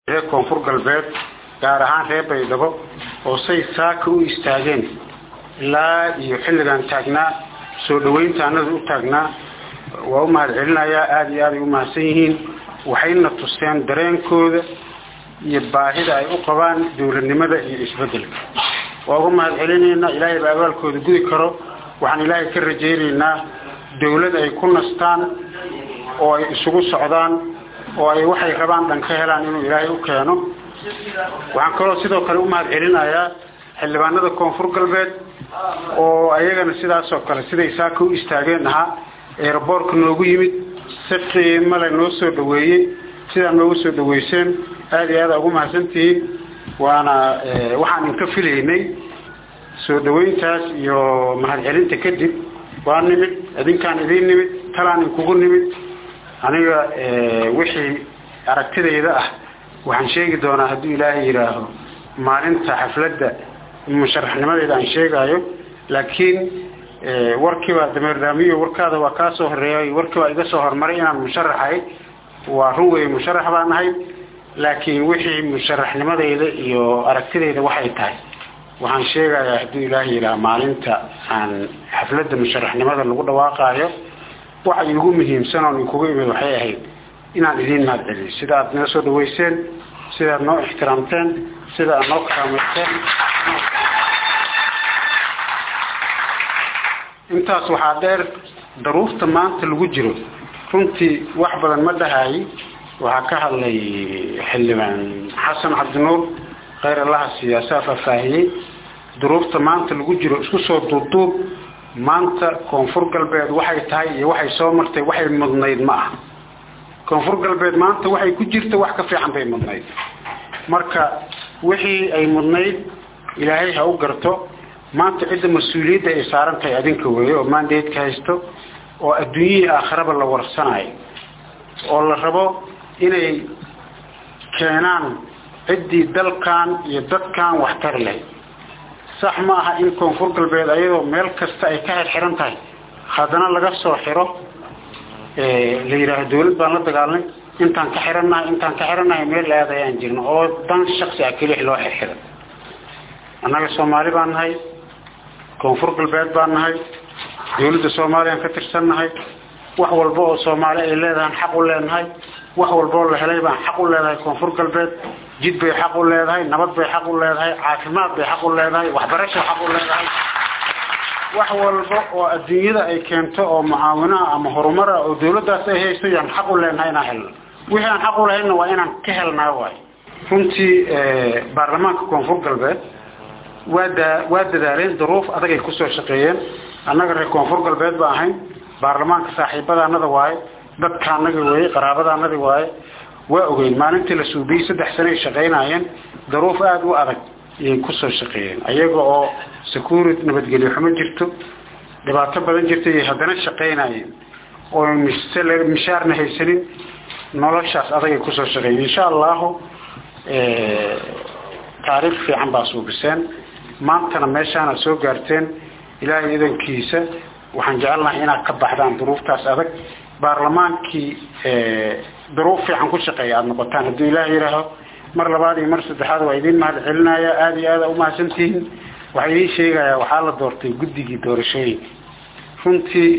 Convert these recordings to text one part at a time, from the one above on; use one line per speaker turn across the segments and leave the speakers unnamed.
reer koonfur galbeed gaar ahaan reer baydhabo oo say saaka u istaageen ilaa iyo xilligan taagnaa soo dhaweynta anada u taagnaa waa u mahad celinayaa aada iyo aaday u mahadsan yihiin waxayna tuseen dareenkooda iyo baahida ay u qabaan dowladnimada iyo isbedelka waa uga mahad celinaynaa ilaahay baa abaalkooda gudi karo waxaan ilaahay ka rajaynaynaa dowlad ay ku nastaan oo ay isugu socdaan oo ay waxay rabaan dhan ka helaan inuu ilaahay u keeno waxaan kaloo sidoo kale u mahad celinayaa xildhibaanada koonfur galbeed oo ayagana sidaasoo kale siday saaka u istaageen ahaa eeraboorka noogu yimid si qiimale noo soo dhaweeyey sidaa noogu soo dhaweyseen aada iyo aada ugu mahadsantihiin waana waxaan inka filaynay soo dhaweyntaas iyo mahad celinta kadib waa nimid idinkaan idiin nimid talaan inkugu nimid aniga wixii aragtidayda ah waxaan sheegi doonaa hadduu ilaahay yidhaaho maalinta xafladda musharaxnimadeeda aan sheegaayo laakiin warkiibaa dameerdaamiyo warkaada waa kaa soo horeeyay warkiibaa iga soo hormaray inaan musharaxahay waa run weeye musharax baan ahay laakiin wixii musharaxnimadeyda iyo aragtidayda waxay tahay waxaan sheegayaa hadduu ilaahay yidhaha maalinta aan xafladda musharaxnimada lagu dhawaaqaayo waxa iigu muhiimsan oon inkugu imid waxay ahayd inaan idiin mahad celiyo sida aad noo soo dhaweyseen sida aad noo ixtiraamteen sida aad noo karaameyseen intaas waxaa dheer daruurta maanta lagu jiro runtii wax badan ma dhahayi waxaa ka hadlay xildhibaan xasan cabdinuur khayr allaha siyaasaa faahfaahiyey duruufta maanta lagu jiro isku soo duubduub maanta koonfur galbeed waxay tahay iyo waxay soo martay waxay mudnayd ma ah koonfur galbeed maanta waxay ku jirta wax ka fiican bay mudnayd marka wixii ay mudnayd ilaahay ha u garto maanta cidda mas-uuliyadda ay saaran tahay adinka weeye oo maandeedka haysto oo adduunyihii aakhiraba la warsanayo oo la rabo inay keenaan ciddii dalkan iyo dadkan wax tari lahayd sax ma aha in koonfur galbeed ayadoo meel kasta ay ka xirxiran tahay haddana laga soo xiro la yidhaaho dawlad baan la dagaalnay intaan ka xirannahay intaan ka xirannahay meel aad ayaan jirno oo dan shaksi ah kelix loo xirxiro annaga soomaali baan nahay koonfur galbeed baan nahay dawladda soomaaliyaan ka tirsannahay wax walba oo soomaali ay leedahaan xaq u leenahay wax walboo la helay baan xaq u leedahay koonfur galbeed jid bay xaq u leedahay nabad bay xaq u leedahay caafimaad bay xaq u leedahay waxbarashay xaq u leedahay wax walba oo adduunyada ay keento oo mucaawinaha ama horumar ah oo dawladdaas ay haysto yaan xaq u leenahay inaan helno wixii aan xaq u lahaynna waa inaan ka helnaa waay runtii baarlamaanka koonfur galbeed waa daa waa dadaaleen duruuf adagay kusoo shaqeeyeen annaga reer koonfur galbeed ba ahayn baarlamaanka saaxiibadaanada waaye dadka anaga weeye qaraabadaanadi waaye waa ogeyn maalintii la suubiyey saddex sano ay shaqaynaayeen daruuf aada u adag ayay kusoo shaqeeyeen ayaga oo security nabadgelyo xumo jirto dhibaato badan jirta ayay haddana shaqaynaayeen oo mishaarna haysanin noloshaas adagay kusoo shaqeeyeen insha allahu taariikh fiican baa suubiseen maantana meeshaana soo gaarteen ilaahay idankiisa waxaan jecelnahay inaad ka baxdaan duruuftaas adag baarlamaankii duruuf fiican ku shaqeeya aada noqotaan hadduu ilaah yihaaho mar labaad iyo mar saddexaad waa idiin mahad celinaya aada iyo aada umahadsantihiin waxaa idiin sheegayaa waxaa la doortay guddigii doorashooyinka runtii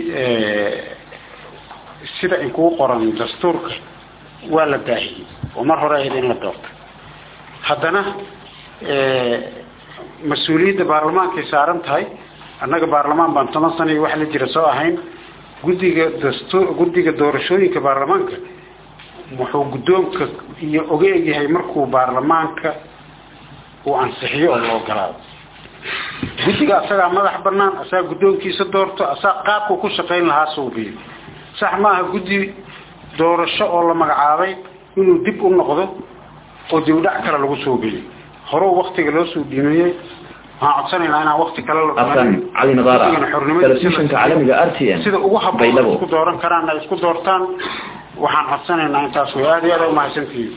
sida inkugu qoran dastuurka waa la daahiyey oo mar hore ahayd in la doortay haddana mas-uuliyadda baarlamaankay saaran tahay annaga baarlamaan baan toban sana iyo wax la jira soo ahayn guddiga dastu guddiga doorashooyinka baarlamaanka wuxuu guddoonka iyo oga egyahay markuu baarlamaanka uu ansixiyo oo la ogolaado guddiga asagaa madax banaan asagaa guddoonkiisa doorto asaga qaabku ku shaqayn lahaa suubiyo sax ma aha guddi doorasho oo la magacaabay inuu dib u noqdo oo dibdhac kale lagu suubiyo horuu waktiga loo soo dhiimiyey waxaan codsanaynaa inaan wakti kale
xasan cali nadaara telefishinka caalamiga r t n
sida ugu habboon isku dooran karaan ay isku doortaan waxaan codsanaynaa intaas way aada iyo aada umahadsantihiin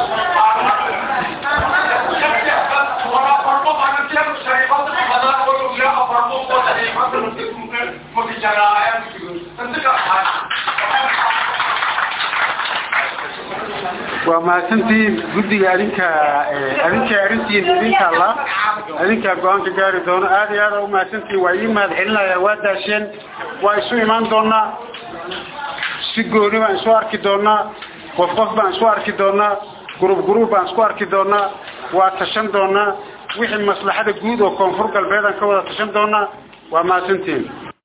Oh,
waa mahadsantihiin guddiga adinka adinka arrintiin idinka alla adinkaa go-aanka gaari doono aada iyo aada u mahadsantihiin waa ii mahad celinaya waa daasheen waa isu imaan doonaa si gooni baan isu arki doonaa qof qof baan isu arki doonaa gurub gurub baan isku arki doonaa waa tashan doonaa wixii maslaxada guud oo koonfur galbeed aan ka wada tashan doonaa waa mahadsantihiin